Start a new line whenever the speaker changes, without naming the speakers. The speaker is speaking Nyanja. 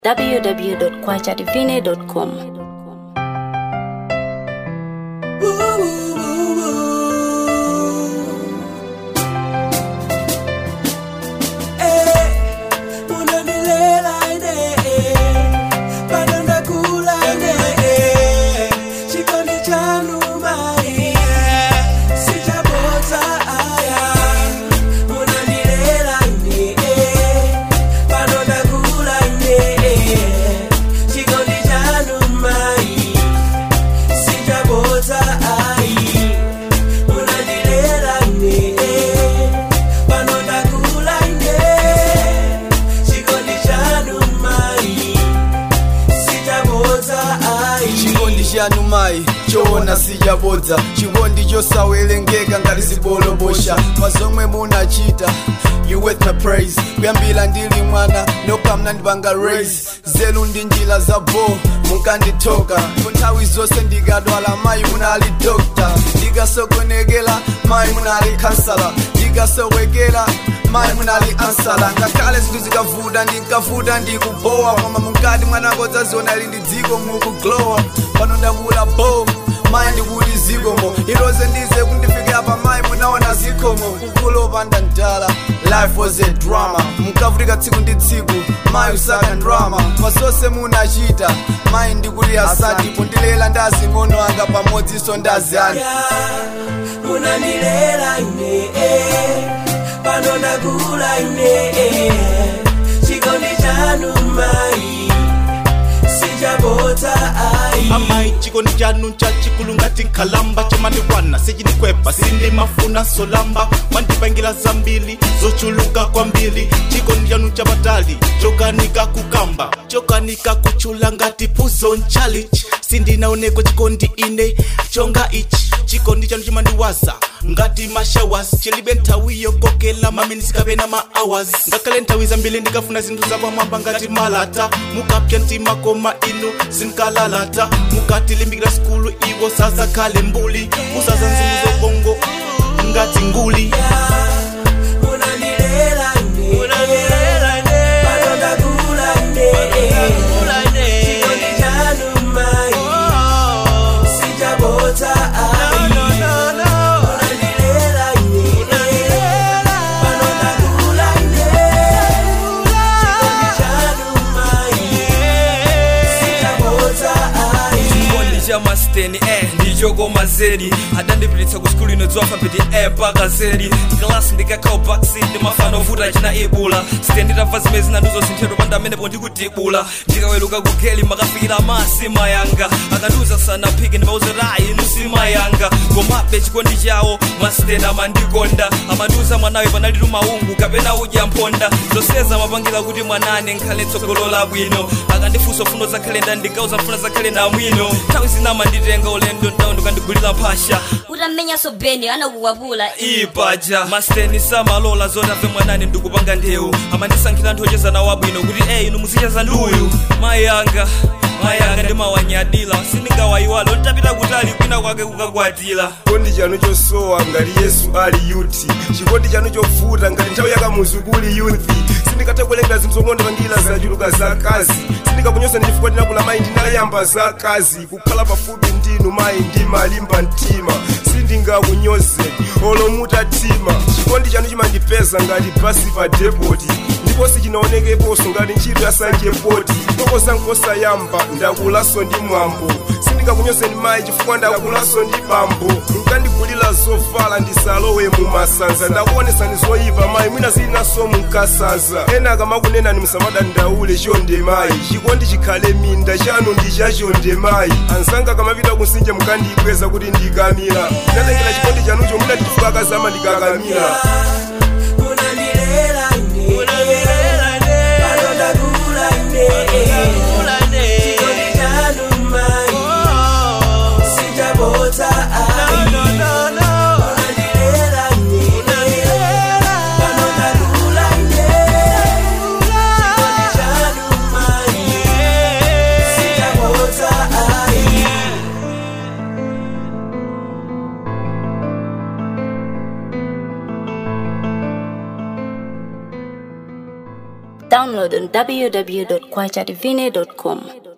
www.kwachadivine.com.
chanu mai choona sijabodza chikondi chosawerengeka ngati zibolobosha pazomwe munachita you with my praise kuyambira ndili mwana nokamna ndipanga raise zelu ndi njira za bo munkanditoka nthawi zonse ndikadwala mayi munali dokta ndikasokonekera mayi munali kansala ndikasowekera mayi munali ansala ngakhale zinthu zikavuta ndinkavuta ndikubowa koma munkati mwanako dzaziona ili ndi dziko mukuglowa pano ndakula bo mayi ndikuti zikomo iloze ndize kundifikira pa mayi munaona zikomo kukulopanda ndala life was a drama munkavutika tsiku ndi tsiku mayi usaka drama pasonse munachita mayi ndikuti asati pondilela ndazing'ono anga pamodzinso ndaziyani
munandilela ine pano ndakula ine chikondi chanu mayi sichabota ai
amai chikondi chanu chachikulu ngati nkhalamba chomandikwana sichinikwepa sindimafuna solamba mwandipangira zambiri zochuluka kwambiri chikondi chanu chapatali chokanika kukamba chokanika kuchula ngati puzo nchalichi sindinaoneko chikondi ine chonga ichi chikondi chanu chimandiwaza ngati mashawas chilibe nthawi yokokela maminisi kapena ma hours ngakhale nthawi zambiri ndikafuna zinthu zapamwamba ngati malata mukapya mtima koma inu sinkalalata mukatilimbikira sikulu iwo sazakhale mbuli musaza nzimu zobongo ngati nguli
munandilela ine pano ndakula ine chikondi chanu mayi sichabota ai munandilela ine pano ndakula ine chikondi chanu mayi sichabota ai
chikondi cha masteni eh ndichokoma zedi adandipititsa ku skulu ino alfabeti e mpaka zedi klasi ndikakhawo backseat ndimafana ovuta china ibula site nditamva zimene zinanduzo sinthedwa panda amenepo ndikutibula ndikaweluka kugeli makafikira masi mayanga akandiuza sanaphike ndimauza rayi inu simayanga komabe chikondi chawo masteni amandikonda amandiuza mwanawe panalitu maungu kapena udya mponda zonseza amapangira kuti mwanane nkhale tsogolo labwino akandifunsa funo za kalenda ndikauza mfuna za kalenda mwino nthawi zina amanditenga ulendo ndawo ndikandigulira mphasha
utamenya sobeni anakukwapula
ipaja masteni samalola zotave mwanane ndikupanga ndewu amandisankhira anthu ochezana wabwino kuti eyi inu muzicheza nduyu mayi anga mayi anga ndimawanyadila sindingawayiwalo ntapita kutali kwina kwake kukakwatira
chikondi chanu chosowa ngati yesu ali yuti chikondi chanu chovuta ngati nthawi yakamuzukuli yuthi sindikatha kuwerenga zinthu zomwe ndipangira zachuluka za kazi sindikakunyoza chifukwa ndinakula mayi ndinayamba za kazi kukhala pafupi ndinu mayi ndimalimba mtima sindingakunyoze olo mutatima chikondi chanu chimandipeza ngati basi pa depoti ndipo sichinaonekeponso ngati ntchito ya sanjepoti kokosa nkosayamba ndakulaso ndi mwambo sindingakunyozeni mayi chifukwa ndakulaso ndi bambo munkandigulira zovala ndisalowe mumasanza ndakuonesani zoyipa mayi mwina zilinaso munkasanza ena akamakunenani musamadandaule chonde mayi chikondi chikhale minda chanu ndi chachonde mayi anzanga akamapita kusinje mukandiyibweza kuti ndikamira ndinatengera chikondi chanucho mwina ndichifukwa akazama ndikakamira
munandilela ine pano ndakula ine chikondi chanu mayi sichabota ai munandilela ine pano ndakula ine chikondi chanu mayi sichabota ai
download on www.kwachadivine.com.